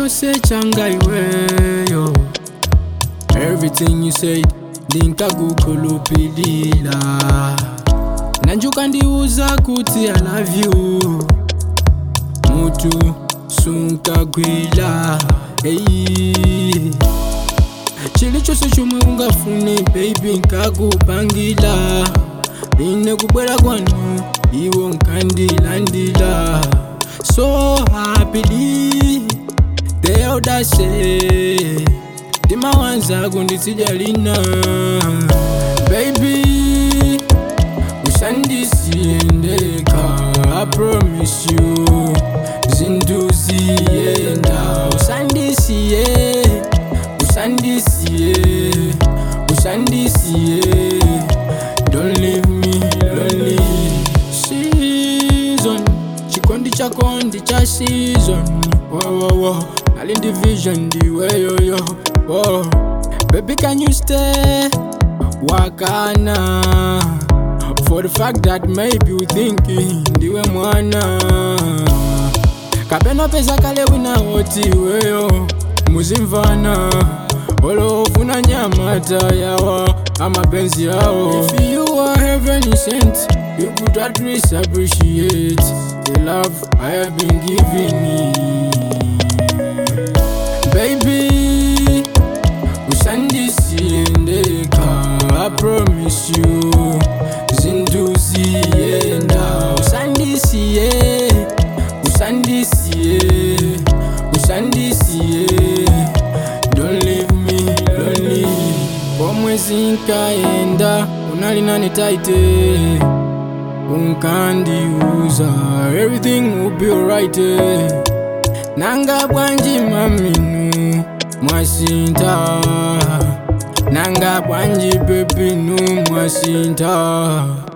chose changa iweyo everything you said ndinkagukulupilila nanjuka ndiuza kuti i love you mutu sunkagwila hey. chili chose chomwe ungafune baby nkakupangila ine kubwera kwanu iwo nkandilandila so happily the audacity ndimawanza kunditsija lina baby usandisiendeka i promise you zinduziyenda usandisiye usandisiye usandisiye don't leave me lonely season chikondi chako ndi cha season wowowo nali ndi vision ndiweyoyo oh. baby can you stay wakana for the fact that maybe you thinking ndiwe mwana kapena pesa kale winawoti weyo muzimvana olofuna nyamata yawa amapenzi yawo if you are heaven sent you could at least appreciate the love i have been giving you baby usandisiendeka i promise you zinduziyenda usandisiye usandisiye usandisiye don't leave me lonely pomwe zinkaenda unalinani taite unkandiuza everything will be alright nanga bwanji maminu mwasinta nanga bwanji pepinu mwasinta